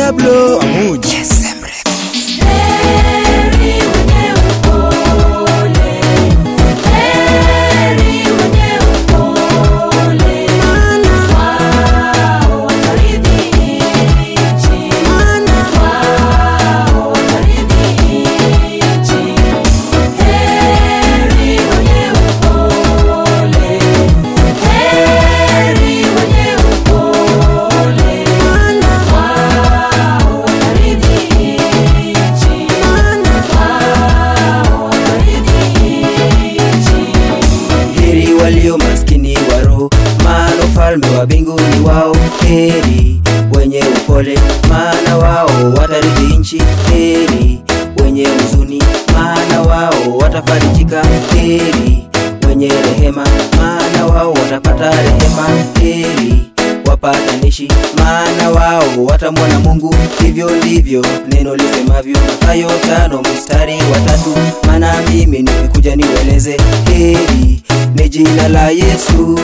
Diablo Amuji. Heri wenye upole, heri wenye upole, wao watarithi nchi, wao watarithi nchi. Heri wenye upole, heri wenye upole, wao watarithi nchi, wao watarithi nchi. Heri walio maskini wa roho, maana ufalme wa mbinguni wao. Heri wenye upole, maana wao watarithi nchi. Heri wenye huzuni, maana wao watafarijika. Heri wenye rehema, maana wao watapata rehema. Heri wapatanishi, maana wao watamwona Mungu. Hivyo ndivyo neno lisemavyo, Mathayo tano mstari wa tatu. Maana mimi nimekuja niueleze, heri ni jina la Yesu.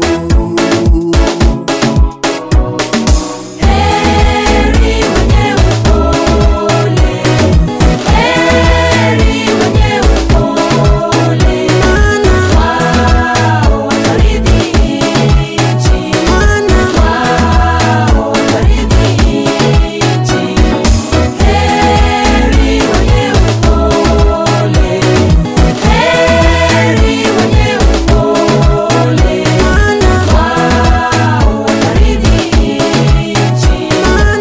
Heri wenye upole, heri wenye upole, wao watarithi nchi, wao watarithi nchi. Heri wenye upole, heri wenye upole, wao watarithi nchi,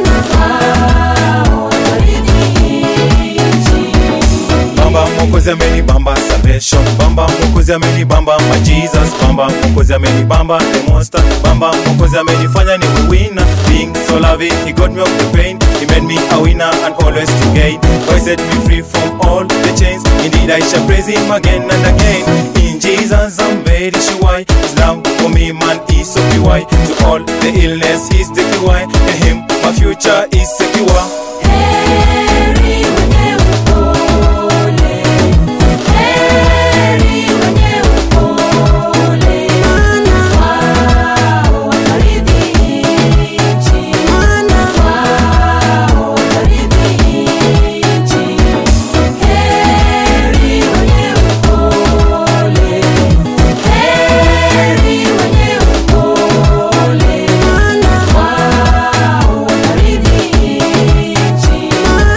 wao watarithi nchi. Bamba mwokozi ameni bamba salvation Bamba mwokozi ameni bamba my Jesus Bamba mwokozi ameni bamba the monster Bamba mwokozi amenifanya niwe winner Being so loving he got me off the pain He made me a winner and always to gain God set me free from all the chains Indeed I shall praise him again and again In Jesus I'm very sure His love for me man is so pure To all the illness he's the cure In him my future is secure Heri wenye upole, heri wenye upole, wao watarithi nchi, wao watarithi nchi. Heri wenye upole, heri wenye upole, wao watarithi nchi,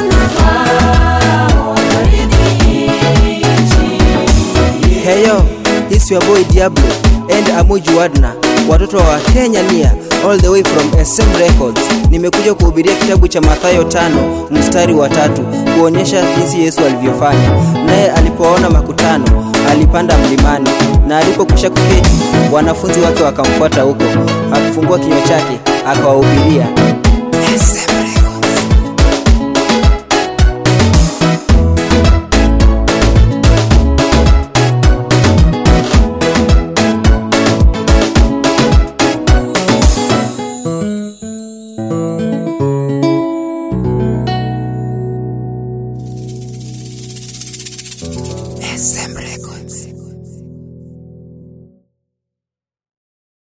wao watarithi nchi. Heyo, it's your boy Diablo and Amuji Wadna, watoto wa Kenya nia all the way from SM Records. Nimekuja kuhubiria kitabu cha Mathayo tano mstari wa tatu kuonyesha jinsi Yesu alivyofanya. Naye alipoona makutano alipanda mlimani, na alipokwisha kuketi, wanafunzi wake wakamfuata huko. Akifungua kinywa chake akawahubiria. SM